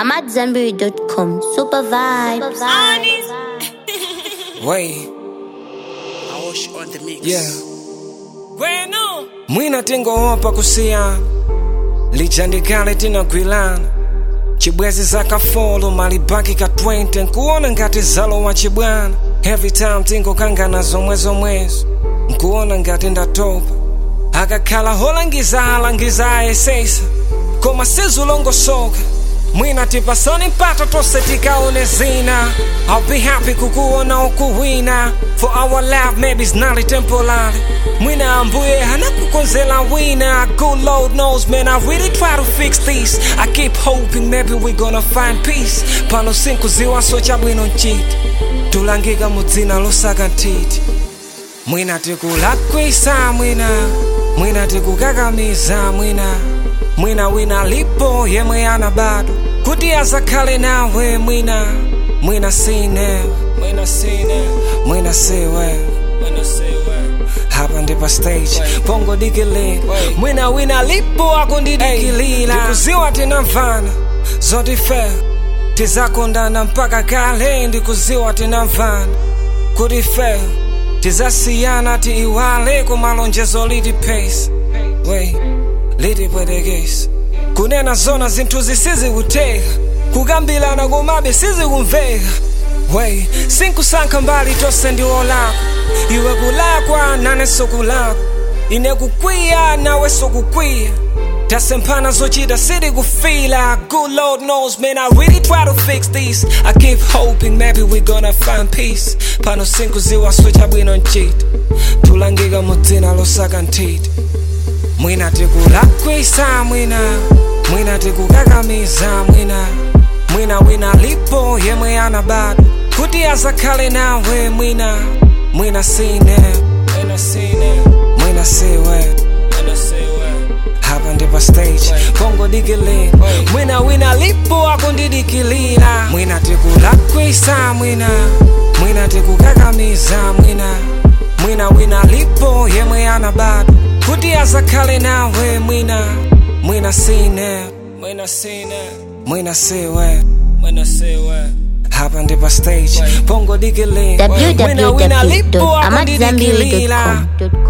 I'm at Zenberry.com. Super vibes. Way, Aosh on the mix. yeah. Mwina tingowopa kusiyana lijandikale tinagwilana chibwezi zakafolo malibaki ka 20 nkuona ngati zalowa chibwana every time tingokangana zomwe zomwezo nkuona ngati ndatopa akakhala holangiza alangiza ayesesa koma sizulongosoka mwina tipasani mpata tonse tikaone zina I'll be happy kukuona ukuwina for our love maybe it's not temporary mwina ambuye hanakukonzela wina good lord knows man I really try to fix this I keep hoping maybe we gonna find peace pano sinkuziwaso chabwino nchiti tulangika mudzina losaka ntiti mwina tikulakwisa mwina mwina tikukakamiza mwina mwina wina lipo yemwe ana bado kuti azakhale nawe mwina mwina sine mwina sine mwina siwe mwina siwe hapa ndi pa stage pongo dikilira mwina wina lipo akundidikilira ndikuziwa tinamvana zotifera tizakondana mpaka kale ndikuziwa tinamvana kuti fera tizasiyana tiiwale kumalonjezo liti pace wey liti pwetekesi kunena zona zinthu zisizikuteka kukambilana komabe sizikumveka wey sinkusankha mbali tonse ndiwolakwa iwe kulakwa nane sokulakwa ine kukwiya nawe sokukwiya tasemphana zochita siti kufila good lord knows man i really try to fix this i keep hoping maybe we gonna find peace pano sinkuziwa switcha bwino nchiti tulangika mudzina losaka ntiti mwina tikulakwisa mwina mwina tikukakamiza mwina mwina wina lipo yemwe ana bado kuti azakhale nawe mwina mwina sine mwina sine mwina siwe mwina siwe hapa ndi pa stage pongo dikilira mwina wina lipo akundidikilira mwina tikulakwisa mwina mwina tikukakamiza mwina mwina wina lipo yemwe ana bado kuti azakhale nawe mwina mwina sine mwina sine mwina siwe mwina siwe hapa ndi pa stage pongo dikilira mwina wina lipo akundidikilira www.amatzambiri.com.